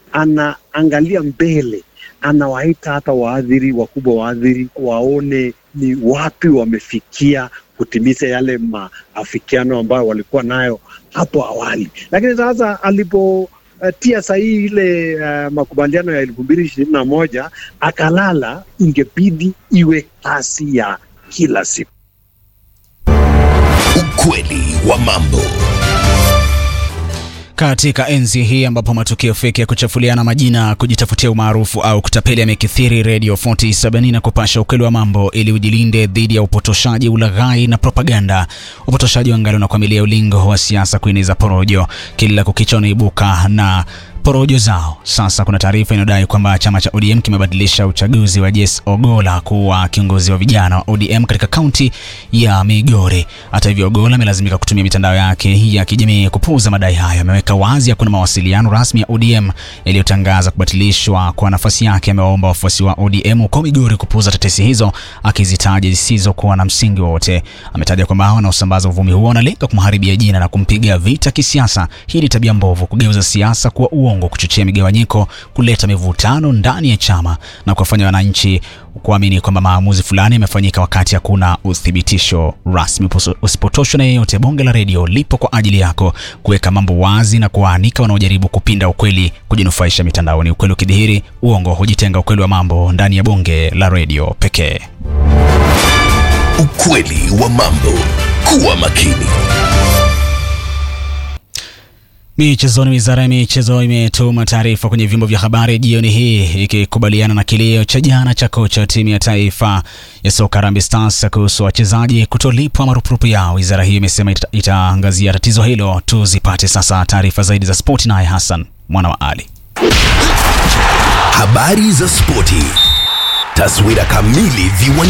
anaangalia mbele, anawaita hata waadhiri wakubwa, waadhiri waone ni wapi wamefikia kutimiza yale maafikiano ambayo walikuwa nayo hapo awali. Lakini sasa alipotia uh, sahihi ile uh, makubaliano ya elfu mbili ishirini na moja akalala, ingebidi iwe kasi ya kila siku. Ukweli wa mambo. Katika enzi hii ambapo matukio feki ya kuchafuliana majina, kujitafutia umaarufu au kutapeli yamekithiri, Radio 47 na kupasha ukweli wa mambo ili ujilinde dhidi ya upotoshaji, ulaghai na propaganda. Upotoshaji wangali unakwamilia ulingo wa siasa kueneza porojo, kila kukicha unaibuka na porojo zao. Sasa kuna taarifa inayodai kwamba chama cha ODM kimebadilisha uchaguzi wa Jess Ogola kuwa kiongozi wa vijana wa ODM katika kaunti ya Migori. Hata hivyo, Ogola amelazimika kutumia mitandao yake ya kijamii kupuuza madai hayo. Ameweka wazi hakuna mawasiliano rasmi ya ODM yaliyotangaza kubatilishwa kwa nafasi yake. Amewaomba wafuasi wa ODM huko Migori kupuuza tetesi hizo, akizitaja zisizokuwa na msingi wowote. Ametaja kwamba wanaosambaza uvumi huo wanalenga kumharibia jina na kumpiga vita kisiasa. Hii ni tabia mbovu, kugeuza siasa kuwa uongo, kuchochea migawanyiko, kuleta mivutano ndani ya chama na kuwafanya wananchi kuamini kwamba maamuzi fulani yamefanyika wakati hakuna uthibitisho rasmi. Usipotoshwe na yeyote. Bonge la redio lipo kwa ajili yako kuweka mambo wazi na kuwaanika wanaojaribu kupinda ukweli, kujinufaisha mitandaoni. Ukweli ukidhihiri, uongo hujitenga. Ukweli wa mambo ndani ya bonge la redio pekee. Ukweli wa mambo. Kuwa makini. Michezoni, wizara ya michezo imetuma taarifa kwenye vyombo vya habari jioni hii ikikubaliana na kilio cha jana cha kocha wa timu ya taifa ya soka Harambee Stars kuhusu wachezaji kutolipwa marupurupu yao. Wizara hiyo imesema ita, itaangazia tatizo hilo. Tuzipate sasa taarifa zaidi za spoti, naye Hassan mwana wa Ali. Habari za spoti, taswira kamili viwanjani.